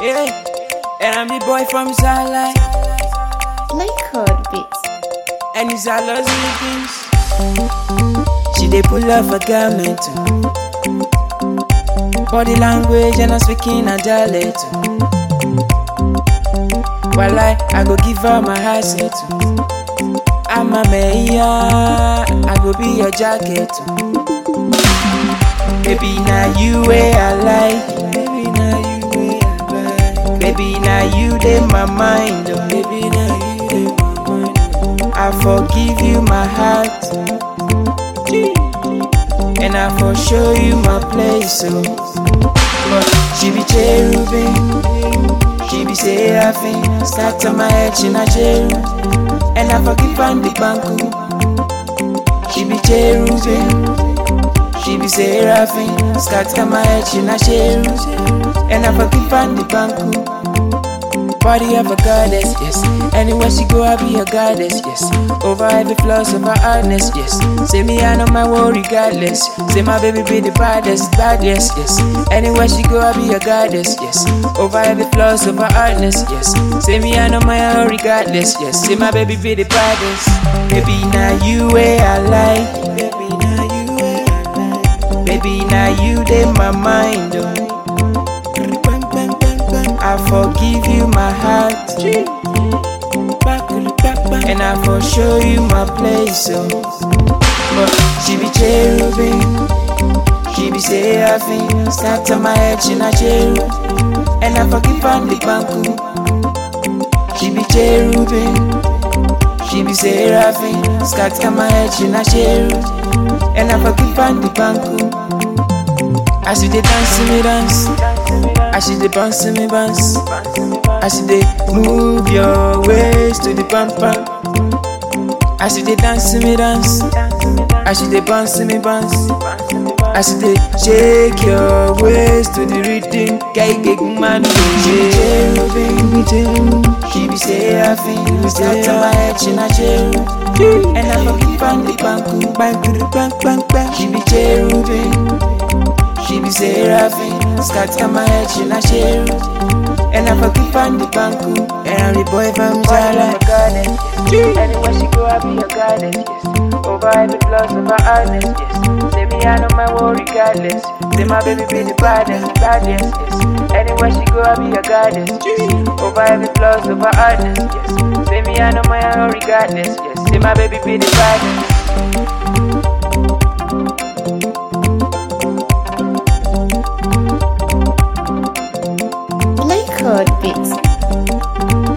Yeah, and I'm the boy from Zala, Lakewood Beats. and it's a lost things. She dey pull off a garment too. Body language and I'm speaking a dialect too. While I, I go give her my heart say too. I'm a mayor, I go be your jacket too. Baby, now you way I like. Baby, now you way I like. Baby, now you dey my mind. Oh. Baby, now you dey my mind. oh. I forgive you my heart. And I for show you my place. Oh. But she be cherubim. She be seraphim. Start on my head, she not cherub. And I forgive and the banku. She be cherubim. She be seraphim, scatter my head, she not cherub And I forgive and the banku Body of a goddess, yes Anywhere she go, I be a goddess, yes Over every flaws of her hardness, yes Say me, I know my worry regardless Say my baby be the baddest, baddest, yes Anywhere she go, I be a goddess, yes Over every flaws of her hardness, yes Say me, I know my own regardless, yes Say my baby be the baddest Baby, now you way I like Baby, now you way I like Baby, now you dey my mind, oh. I forgive you my heart, and I for show you my place, oh. But she be cherubim, she be seraphim. Start on my head, she not cherub, and I forgive and the banku. She be cherubim, she be seraphim. Scatter my head, she not cherub, and I forgive and the banku. As you dey dance me dance, as you dey bounce me bounce, as you dey move your waist to the pam pam. As you dey dance me dance, as you dey bounce me bounce, as you dey shake your waist to the rhythm, guy get man She be cherubim, cherub. she be seraphim, start on my head she not cherub, and I forgive and the banku, banku, bang bang bang. She be cherubim. She be seraphim, scatter my head, she not cherub And I forgive and the banku, and I'm the boy from Zala Anywhere she go, I be a goddess, yes. Over every flaws of her hardness, yes. Say me, I know my worry regardless. Say my baby be the baddest, baddest, yes. Anywhere she go, I be a goddess, yes. Over every flaws of her hardness, yes. Say me, I know my own regardless, yes. Say my baby be the baddest. Lakewood Beats.